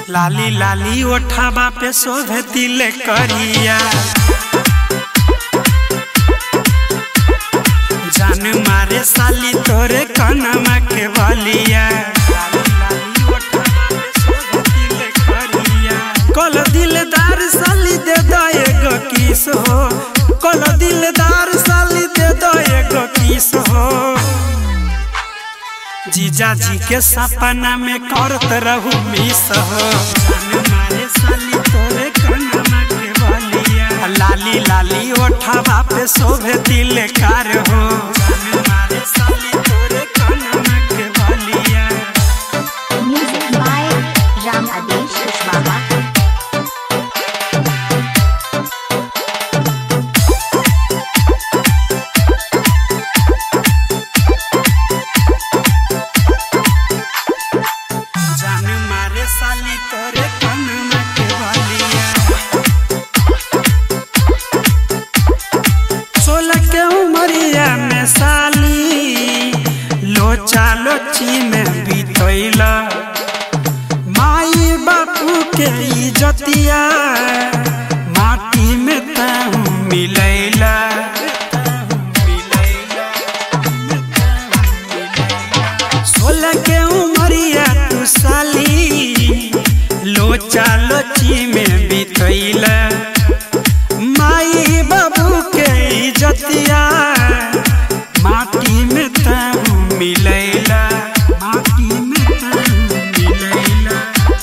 लाली लाली ओठाबा पे शोभे दिल करिया जान मारे साली तोरे कनमा के बलिया कल दिलदार साली दे दो एगो किस हो कल दिलदार साली दे दो एगो किस हो जीजा जी के सपना में करत रहू मिस हो जान मारे साली तोरे कनमा के बलिया लाली लाली ओठवा पे शोभे दिल कार हो जान मारे साली तोरे कनमा के बलिया Music by Ram Adesh Kushwaha. जान मारे साली तोरे कनमा के बलिया सोलह के उमरिया में साली लोचा लोची में बीतैला माई बापू के इजतिया माटी में तहू मिलैला सोलह के उमरिया तू साली लोचा लोची में बीतैला माई बाबू के इजतिया माटी में तहू मिलैला माटी में तहू मिलैला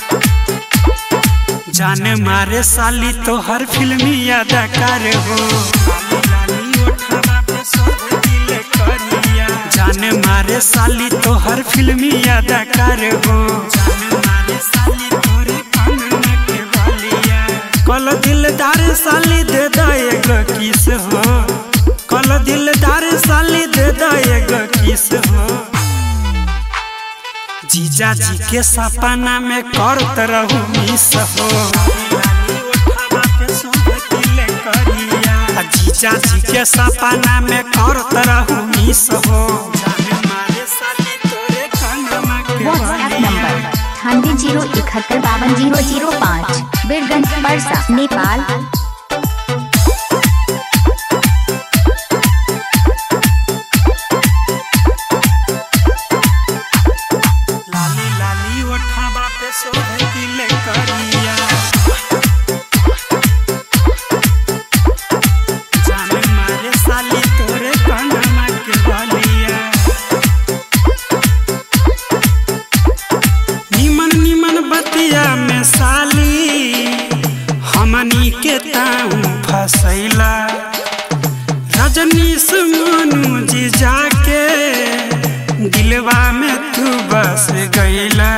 जान मारे साली तो हर फिल्मी अदाकार हो लाली ओठवा पे सब दिल करिया। जान मारे साली तो हर फिल्मी अदाकार हो जान मारे साली तोरे कनमा के बलिया कल दिलदार साली दे दो एगो किस हो कल दिलदार साली दे दो एगो किस हो जीजा जी के सपना में करत रहू मिस हो आ जीजा जी के सपना में करत रहू मिस हो WhatsApp number अठानवे जीरो इकहत्तर बावन जीरो जीरो पाँच बीरगंज परसा नेपाल लाली लाली ओठाबा पे शोभे दिल करिया जान मारे साली तोरे कनमा के बलिया निमन निमन बतिया में साली हमनी के ताऊ फसैला रजनीश मनु जी जाके दिलवा में तू बस गईला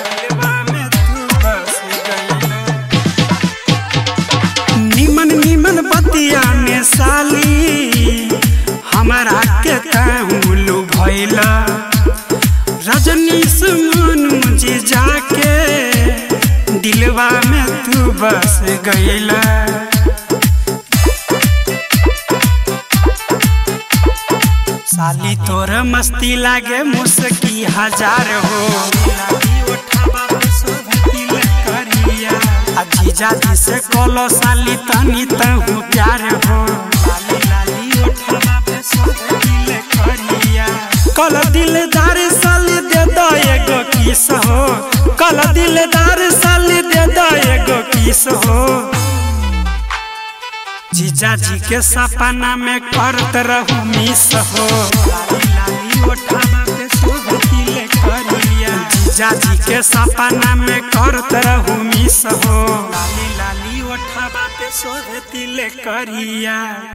निमन निमन बतिया में साली हमारा के ताहुलू भैला रजनीश मनु जी जाके दिलवा में तू बस गईला साली तोर मस्ती लागे मुस्की हजार हो आ जीजा जी से कोलो साली तनी तहु प्यार हो कल दिलदार साली दे दो एगो किस हो कल दिलदार साली दे दो एगो किस हो जीजा जी के सपना में करत रहू मिस हो जीजा जी के सपना में करत रहू मिस हो लाली लाली ओठवा पे शोभ तिल करिया